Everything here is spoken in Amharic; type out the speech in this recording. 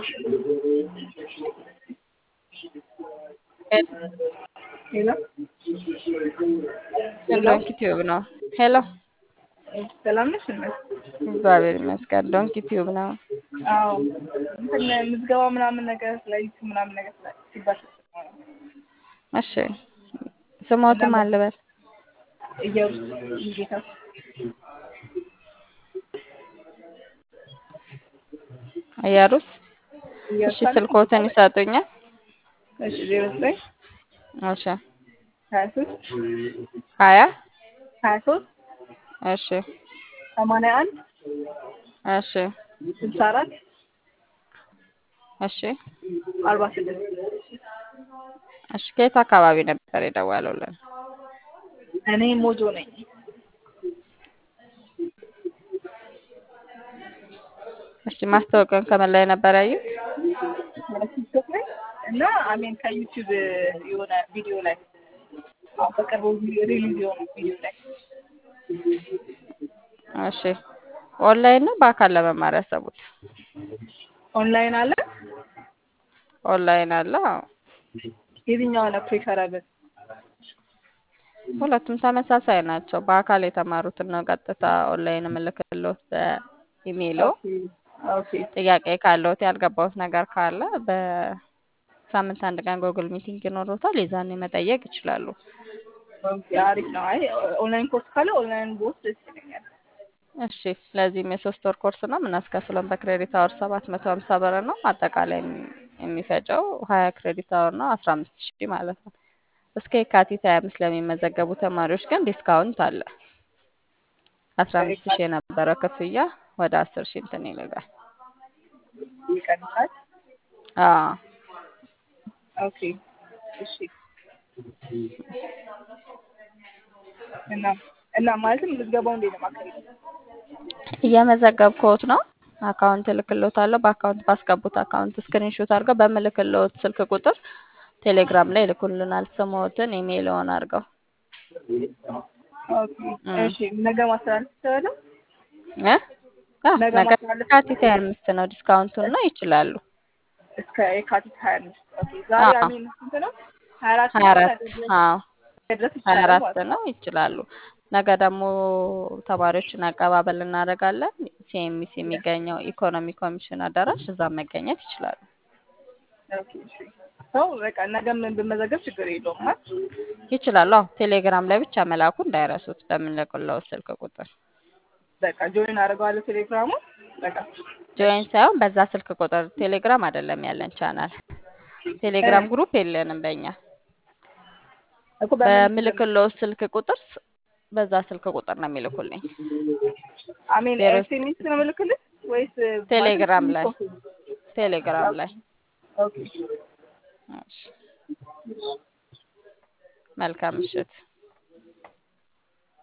ሄሎ ዶንኪ ቲዩብ ነው። ሄሎ ሰላም ነሽ? እመት እግዚአብሔር ይመስገን። ዶንኪ ቲዩብ ነው። አዎ እንትን ምዝገባ ምናምን ነገር ላይት ምናምን ነገር ስላ- ሲባል ሰማሁ ነው። እሺ ስሞትም አልበል ኢየሩስ ጌታ እያሩስ እሺ፣ ስልኮትን ይሰጡኛል። እሺ ዜሮ ዘጠኝ እሺ ሀያ ሶስት ሀያ ሀያ ሶስት እሺ ሰማንያ አንድ እሺ ስልሳ አራት እሺ አርባ ስድስት እሺ ከየት አካባቢ ነበር የደወሉልን? እኔ ሞጆ ነኝ። እሺ ማስታወቂያውን ከምን ላይ ነበር ያዩት? ቲክቶክ ላይ እና አሜን ከዩቲዩብ የሆነ ቪዲዮ ላይ አሁን በቅርቡ ሪሊዝ የሆነ ቪዲዮ ላይ እሺ ኦንላይን ነው በአካል ለመማር ያሰቡት? ኦንላይን አለ። ኦንላይን አለ። አዎ። የትኛው ነው ፕሪፈራብል? ሁለቱም ተመሳሳይ ናቸው። በአካል የተማሩትን ነው ቀጥታ ኦንላይን የምልክልዎት በኢሜይሎ። ኦኬ ጥያቄ ካለዎት ያልገባዎት ነገር ካለ በሳምንት አንድ ቀን ጎግል ሚቲንግ ይኖሮታል። የዛኔ መጠየቅ ይችላሉ። ኦኬ አሪፍ ነው። አይ ኦንላይን ኮርስ ካለ ኦንላይን ቦስ ደስ ይለኛል። እሺ ለዚህም የሶስት ወር ኮርስ ነው የምናስከፍለን በክሬዲት አወር ሰባት መቶ ሀምሳ ብር ነው። አጠቃላይ የሚ- የሚፈጀው ሀያ ክሬዲት አወር ነው አስራ አምስት ሺህ ማለት ነው። እስከ የካቲት ሀያ አምስት ለሚመዘገቡ ተማሪዎች ግን ዲስካውንት አለ። አስራ አምስት ሺህ የነበረው ክፍያ ወደ አስር ሺህ እንትን ይልጋል። ይቀንሳል። አዎ ኦኬ እሺ። እና እና ማለትም ምዝገባው እንዴት ነው ማካሄድ? እየመዘገብኩት ነው። አካውንት እልክልዎታለሁ። በአካውንት ባስገቡት አካውንት ስክሪንሾት አድርገው በምልክልዎት ስልክ ቁጥር ቴሌግራም ላይ ይልኩልናል። ስሞትን ኢሜይልዎን አድርገው ኦኬ እሺ። ነገ ማስተላለፍ ትችላለህ? እ አዎ፣ ነገ ነገ ማስተላለፍ የካቲት ሀያ አምስት ነው ዲስካውንቱን ነው ይችላሉ። እስከ የካቲት ሀያ አምስት ኦኬ። ዛሬ አዎ። አሚን ስንት ነው? ሀያ አራት ሀያ አራት አዎ ድረስ ሀያ ይችላል አራት ማለት ነው። ነው ይችላሉ። ነገ ደግሞ ተማሪዎችን አቀባበል እናደርጋለን። ሲኤምሲ የሚገኘው ኢኮኖሚ ኮሚሽን አዳራሽ እዛ መገኘት ይችላሉ። ኦኬ እሺ። ሰው በቃ ነገም ብመዘገብ ችግር የለውም ማለት ይችላሉ። አዎ ቴሌግራም ላይ ብቻ መላኩ እንዳይረሱት በምንልክለው ስልክ ቁጥር በቃ ጆይን አደርገዋለሁ ቴሌግራሙ በቃ ጆይን ሳይሆን በዛ ስልክ ቁጥር ቴሌግራም አይደለም ያለን ቻናል ቴሌግራም ግሩፕ የለንም በእኛ እኮ በምን በምልክለው ስልክ ቁጥር ስ- በዛ ስልክ ቁጥር ነው የሚልኩልኝ አሜን ዜሮ ኤስኤምኤስ ነው የምልክልህ ወይስ ቴሌግራም ላይ ኦኬ ቴሌግራም ላይ ኦኬ እሺ። መልካም ምሽት